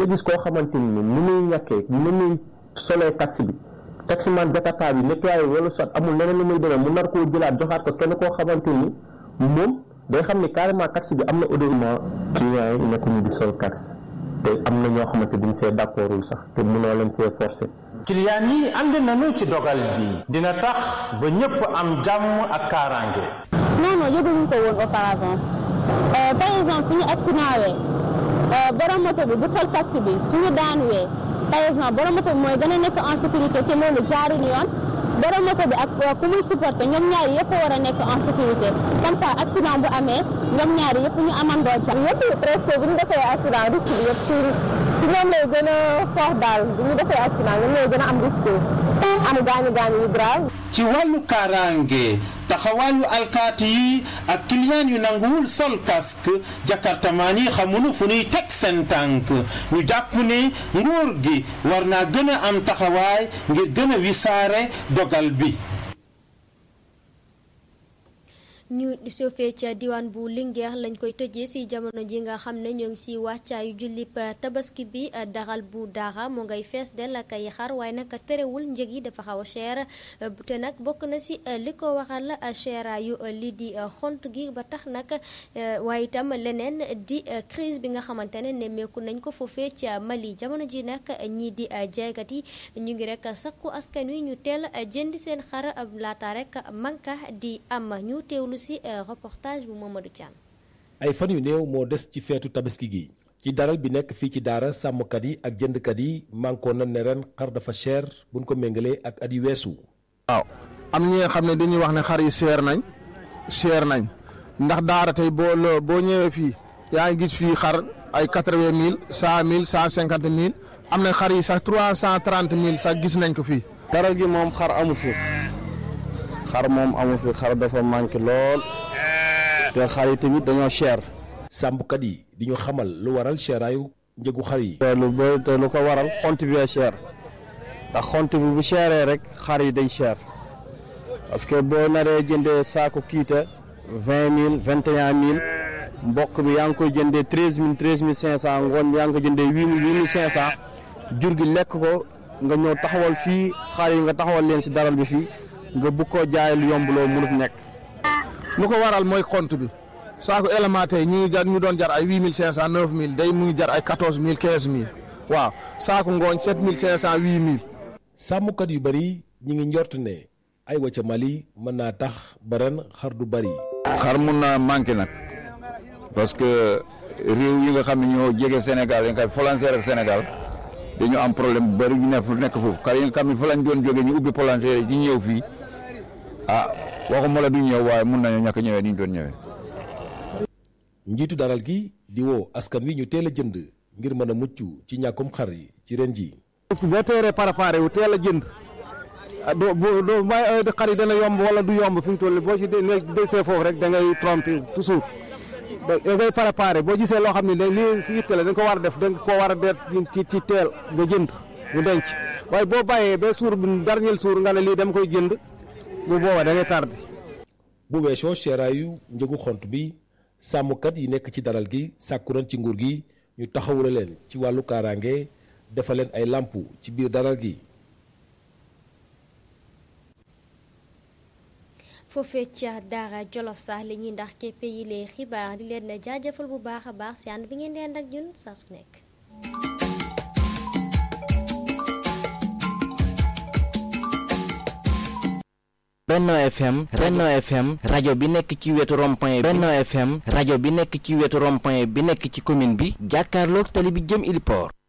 nga gis koo xamante ni ni muy ñàkkee ni muy solee taxi bi taximan Jakarta bi nettoyé wala soit amul leneen lu muy demee mu nar koo jëlaat joxaat ko kenn koo xamante ni moom day xam ni carrément taxi bi am na odorement client yi nekkuñu di sol taxi te am na ñoo xamante duñ see d'accordul sax te mënoo leen see forcer client yi ànd nañu ci dogal bi dina tax ba ñëpp am jàmm ak kaaraange non non yëguñu ko woon auparavant par exemple suñu accident wee borom moto bi bu sol casque bi suñu daanuwee par exemple borom moto bi mooy gën a nekk en sécurité te loolu jaarul yoon borom moto bi ak ku muy supporter ñoom ñaari yëpp war a nekk en sécurité comme ça accident bu amee ñoom ñaari yëpp ñu amandoo ca yëpp presque bu ñu defee accident risque bi yëpp ci ci ñoom lay gën a fort daal bu ñu defee accident ñoom lay gën a am risque am gaañu gaañu yu grave ci wàllu kaaraange taxawaayu alkaati yi ak client yu nanguwul sol casque jakartamaan yi xamuñu fu ñuy teg seen tànk ñu jàpp ne nguur gi war naa gën a am taxawaay ngir gën a wisaare dogal bi ñu sofee ca diwaan bu Linguère lañ koy tëjee ci jamono ji nga xam ne ñoo ngi ci wàccaayu jullib tabaski bi daral bu daaxa moo ngay fees del ak ay xar waaye nag terewul njëg yi dafa xaw a cher te nag bokk na ci li ko waxal cheraayu lii di xont gi ba tax nag waaye itam leneen di crise bi nga xamante ne nemmeeku nañ ko foofee ca Mali jamono ji nag ñii di jaaykat yi ñu ngi rek sakku askan wi ñu teel jënd seen xar laata rek manka di am ñu teewlu ci reportage bu Mamadou Thiam. ay fan yu néew moo des ci feetu tabaski gi ci daral bi nekk fii ci daara sàmmkat yi ak jëndkat yi mànkoo na ne ren xar dafa cher buñ ko méngalee ak at yu weesu. waaw am ñi nga xam ne dañuy wax ne xar yi cher nañ cher nañ ndax daara tey boo loo boo ñëwee fii yaa ngi gis fii xar ay quatre-vingt mille cent mille cent cinquante mille am na xar yi sax trois cent trente mille sax gis nañ ko fii. daral gi moom xar amu fi. xar moom amu fi xar dafa manqué lool te xar yi tamit dañoo cher. sàmmkat yi di ñu xamal lu waral seeraayu njëgu xar yi. te lu ba te lu ko waral xont bi cher ndax xont bi bu cheree rek xar yi day cher parce que boo naree jëndee saako kiita vingt mille vingt et un mille mboq bi yaa ngi koy jëndee treize mille treize mille cinq cent ngoon yaa ngi ko jëndee huit mille huit mille cinq cent jur gi lekk ko nga ñëw taxawal fii xar yi nga taxawal leen si daral bi fii. nga bu ko jaay lu yomb loo mënut nekk. lu ko waral mooy compte bi saako élément tey ñu ngi jar ñu doon jar ay huit mille cinq cent neuf mille day mu ngi jar ay quatorze mille quinze mille waaw saako ngooñ sept mille cinq cent huit mille. sàmmkat yu bari ñi ngi njort ne ay wa ca Mali mën naa tax ba ren xar du bari. xar mun naa manqué nag parce que réew yi nga xam ne ñoo jege Sénégal yi nga xam frontière ak Sénégal. dañu am problème bu bëri ñu ne fu nekk foofu xar yi nga xam ne fa lañ doon jógee ñu ubbi palanteer yi ñëw fii ah waxuma la du ñëw waaye mun nañu ñàkk ñëwee ni ñu doon ñëwee. njiitu daral gi di woo askan wi ñu teel a jënd ngir mën a mucc ci ñàkkum xar yi ci ren ji. boo teeree préparé wu teel a jënd doo boo doo bàyyi xar yi dana yomb wala du yomb fi mu toll boo si desee foofu rek da ngay tromper toujours. da ngay préparé boo gisee loo xam ne da lii si itte la da nga ko war a def da nga ko war a deet ci ci teel nga jënd nga denc waaye boo bàyyee ba suur bi dernier suur nga ne lii dama koy jënd bu boobaa da ngay tardé. bu weesoo seeraayu njëgu xont bi sàmmkat yi nekk ci daral gi sàkku nañ ci nguur gi ñu taxawula leen ci wàllu kaaraange defal leen ay làmp ci biir daral gi. foofee ca daara jolof sax li ñuy ndax képp yi lee xibaar di leen jaajëfal bu baax a baax si ànd bi ngeen di ànd ak ñun saa su nekk. Benno FM Benno FM rajo bi nekk ci wetu rond-point Benno FM rajo bi nekk ci wetu rond-point bi nekk ci commune bi jàkkaarloog tali bi jëm Iliport